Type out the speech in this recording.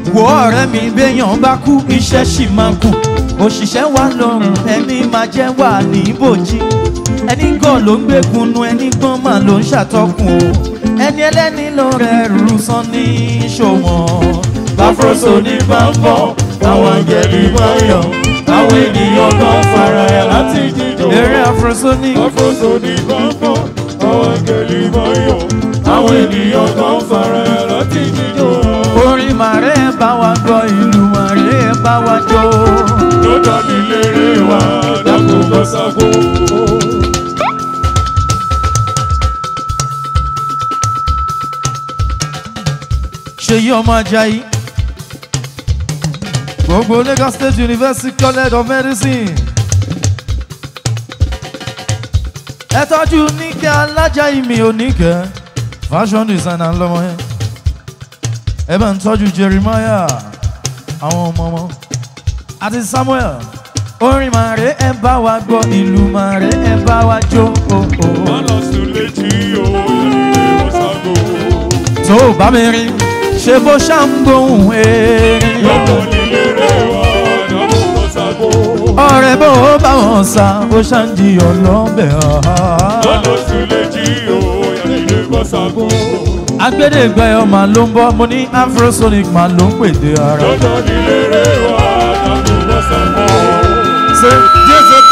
wo ọ̀rẹ́ mi béèyàn bá kú iṣẹ́ sì máa kù òṣìṣẹ́ wà lọ́rùn ẹni máa jẹ́ wà ní ibòjì ẹni gàn ló ń gbégunnu ẹni gbọ́n mà ló ń ṣàtọkùn o ẹni ẹlẹ́ni ló rẹ̀ rú sán ní ṣòwọ̀n báfroso ní bá ń bọ̀ àwọn àjẹbí máa ń yọ̀ àwọn ènìyàn kan fara ẹ̀ láti jíjọ eré afrosonic Afroso ní gbọ̀ngàn, àwọn akẹ́lì máa ń yọ̀. Àwọn ènìyàn kan fara ẹ̀ láti jíjọ. orin màrẹ́ bá wa gbọ́ ìlú màrẹ́ bá wa jó. Lọ́dọ̀ mi lérè wá, dákun bọ́ ságo. ṣèyí ọmọ ajayi gbogbo lagos state university college of medicine ẹ tọ́jú níkẹ́ alájàyí mi ò níkẹ́ fashion designer lọ́mọ yẹn ẹ bá ń tọ́jú jeremiah àwọn ọmọ ọmọ àti samuel orin màrè ẹ bá wa gbọ́ ìlú màrè ẹ bá wa jó o o. Má lọ sùn létí o, ìyá bọ́ ságo. tó o bá mi rí ṣe bó ṣàǹgbóhùn erin. Lọ́dọ̀ mi lérè wá, dákun bọ́ ságo. ọ̀rẹ́ bó o bá wọn sá ó ṣàǹdí ọlọ́bẹ̀ Lọ́dọ̀ sùn létí o, ìyá bọ́ ságo. agbẹ́dẹ́gbẹ́ ọmọ ló ń bọ́ mo ní afrosonic máa ló ń pèdè ara. Lọ́dọ̀ mi lérè wá, dákun bọ́ ságo. ṣé Jésù